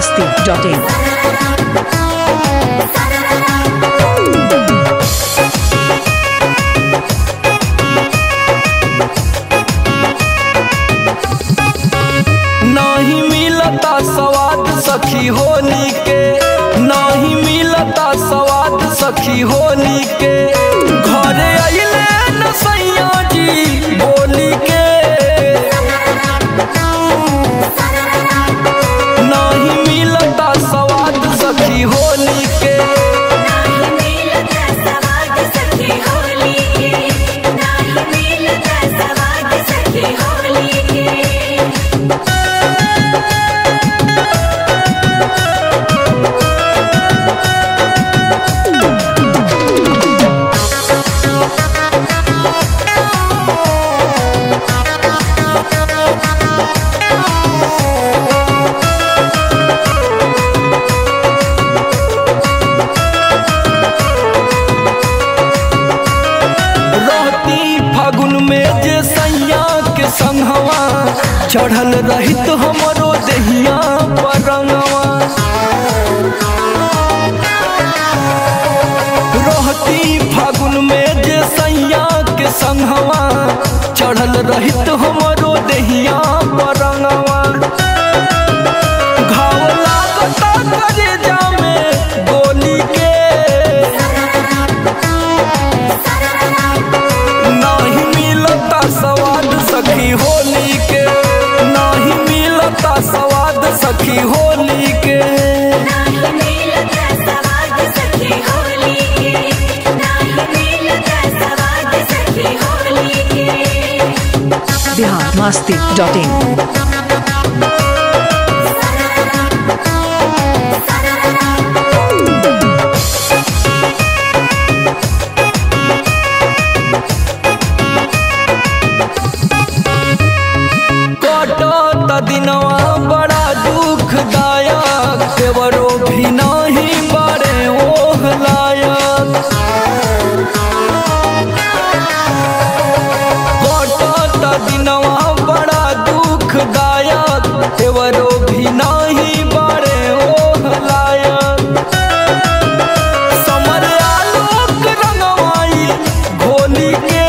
masti.in. नहीं मिलता स्वाद सखी होली के नहीं मिलता स्वाद सखी होली के घरे अइले न सैया जी बोली के नहीं मिलता स्वाद सखी होली के नाही मिलता सवाद सखी होली के नाही मिलता सवाद सखी होली के रहती फागुन में जे सैया के संगवा चढ़ल रहित हमरो दहिया परंगवा रहती फागुन में जे सैया के संगवा चढ़ल रहित हमरो दहिया परंगवा घाव लागता करे जामे गोली के नाही मिलता स्वाद सखी होली के नाही मिलता स्वाद सखी होली के नाही मिलता सवाद सखी होली के नाही मिलता सवाद सखी होली के Bihar masti.in. कटत दिनवा बड़ा दुखदायक देवरो भी नहीं बड़े ओह लायक कटत दिनवा बड़ा दुखदायक देवरो भी नहीं बड़े ओह लायक समर आलोक रंगवाई घोली के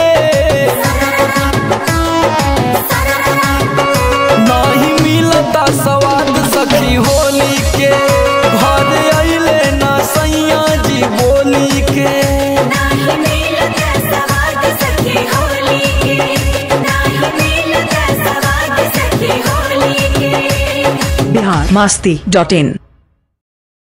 नहीं मिलता स्वाद सखी होली के घर अइले ना सैया जी बोली के नाही मिलता सवाद सखी होली के नाही मिलता सवाद सखी होली के Bihar masti.in.